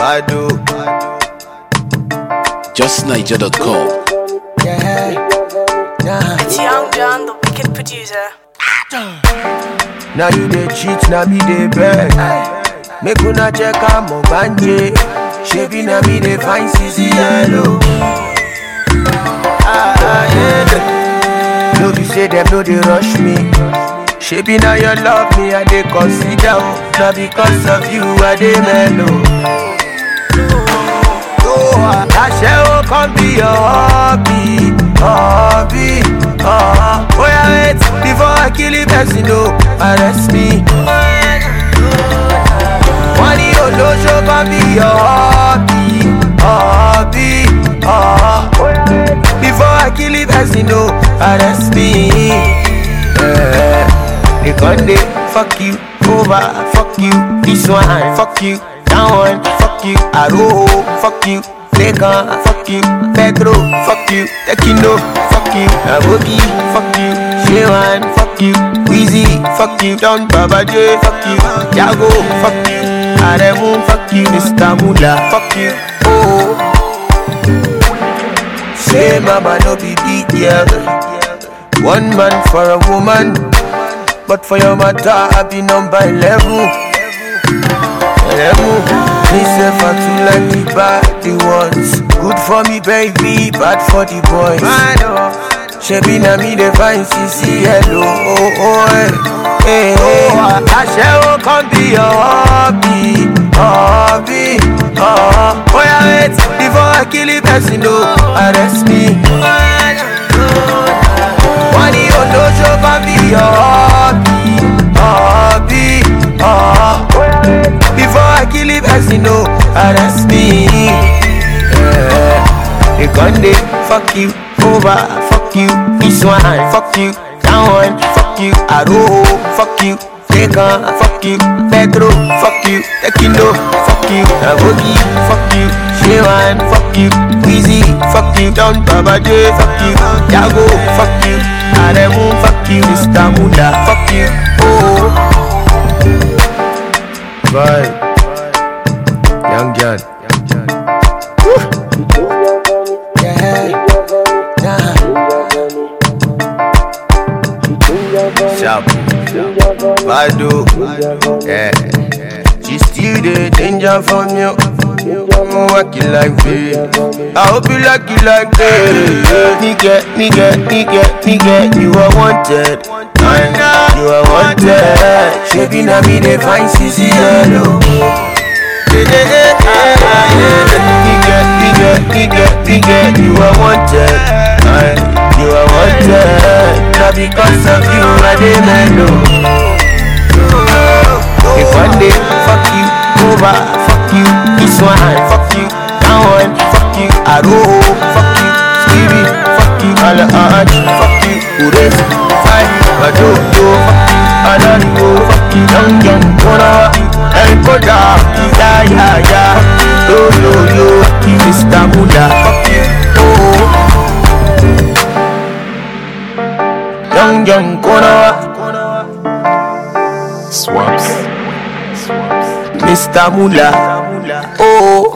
Badu. JustNiger.com. Yeah. Nah. It's Young John, the wicked producer. Now you dey cheat, now me dey beg. Make una check am ogbanje. Shebi na me dey find CC yellow. Ah, ah, yeah. No be say them no dey rush me. Shebi na your love me I dey consider. oh. Na because of you I dey mellow. Aṣẹ́wó kan be your hobby, hobby. Uh, oh yeah, wait before I kill the person, no, arrest me. Wọ́n ní olóṣó kan be your hobby, hobby. Uh, oh yeah, wait before I kill the person, no, arrest me. Yeah. They gon' dey fuck you over, fuck you this one, fuck you that one, fuck you Aro, fuck you Lekan, fuck you Pedro, fuck you Tekino, fuck you Aboki, fuck you Shewan, fuck you Weezy, fuck you Don Baba J, fuck you Jago, fuck you Aremu, fuck you Mr. Mula, fuck you Oh Say mama no be big girl One man for a woman But for your matter I be number 11 Eleven Me say for two like the bad the ones Good for me baby, bad for the boys Shebi na me dey find CC hello oh oh eh eh eh Aṣẹ́wó kan be your hobby, hobby oh Oh yeah wait before I kill the person no arrest me Wọ́n ní olóṣó kan be your hobby, hobby oh Before I kill the person no arrest me yeah. They gon' dey fuck you over, fuck you this one, fuck you that one, fuck you Aro, fuck you Lekan, fuck you Pedro, fuck you Tekino, fuck you Aboki, fuck you Shewan, fuck you Weezy, fuck you Don Baba J, fuck you Jago, fuck you Aremu, fuck you Mr. Mula, fuck you Oh Bye Young John Yeah, nah Sharp Badu Yeah She still the danger from you I'm working like this I hope you like it like this Nigga, nigga, nigga, nigga You are wanted You are wanted Shaking on me they find CC yellow Nigga, nigga, nigga, nigga You are wanted You are wanted Not because of you I dey mellow if one day fuck you over, fuck you this one, fuck you that one, fuck you Aro, fuck you Stevie, fuck you Alaj, fuck you Ures, Fai, Bado, yo, fuck you Ananigo, fuck you Young Young, Kona, El Koda, Ya Ya Ya, Yo Yo Yo, fuck you Mr. Mula, fuck you Oh, Young Young, Kona, Swaps. Mr. Mula, oh